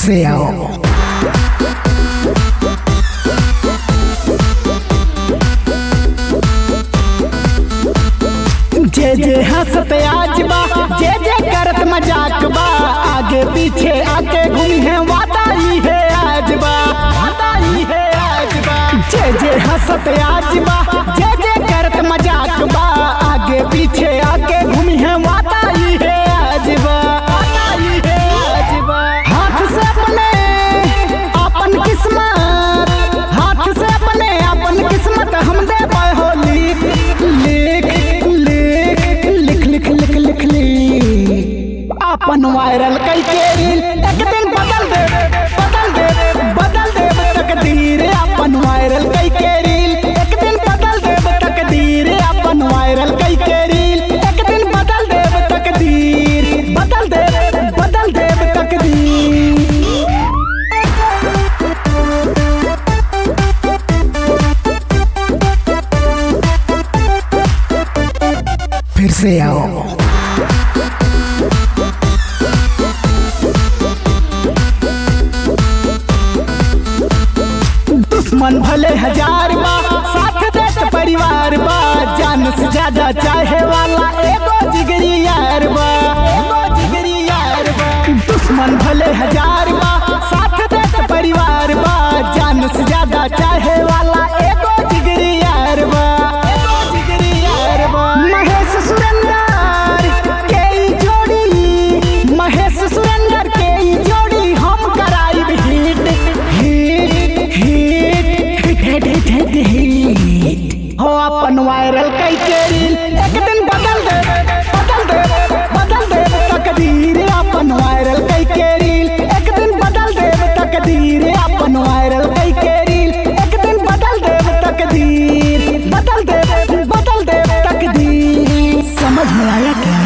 से आओ जे जे हंसत आज बा जे जे करत मजाक बा आगे पीछे आके घूमी है वादा ही है आज बा वादा ही है आज बा जे जे हंसत आज बा जे जे करत मजाक बा आगे पीछे आके घूमी है वादा ही है आज बा वादा ही है आज बा हाथ से अपने अपन किस्मत हाथ से अपने अपन किस्मत हम दे पाए हो लिख लिख लिख लिख लिख लिख लिख लिख अपन वायरल कई के रील एक दिन बदल दे बदल दे बदल दे तकदीर अपन वायरल कई के रील एक दिन बदल दे तकदीर अपन वायरल कई के रील एक दिन बदल दे तकदीर बदल दे बदल दे तकदीर फिर से आओ दुश्मन भले हजार बा साथ देत परिवार बा जान से ज्यादा चाहे वाला एगो जिगरी यार बा एगो जिगरी यार बा दुश्मन भले हजार बा साथ देत परिवार बा जान से ज्यादा चाहे वाला एगो जिगरी यार बा एगो जिगरी यार बा महेश सुरेंद्र के ई जोड़ी महेश सुरेंद्र के ई जोड़ी हम कराइब hit hit hit hit hit hit hit हो अपन वायरल कई के रील एक दिन बदल दे बदल दे बदल दे तकदीर अपन वायरल कई के रील एक दिन बदल दे तकदीर अपन वायरल कई के रील एक दिन बदल दे तकदीर बदल दे बदल दे तकदीर समझ में आया क्या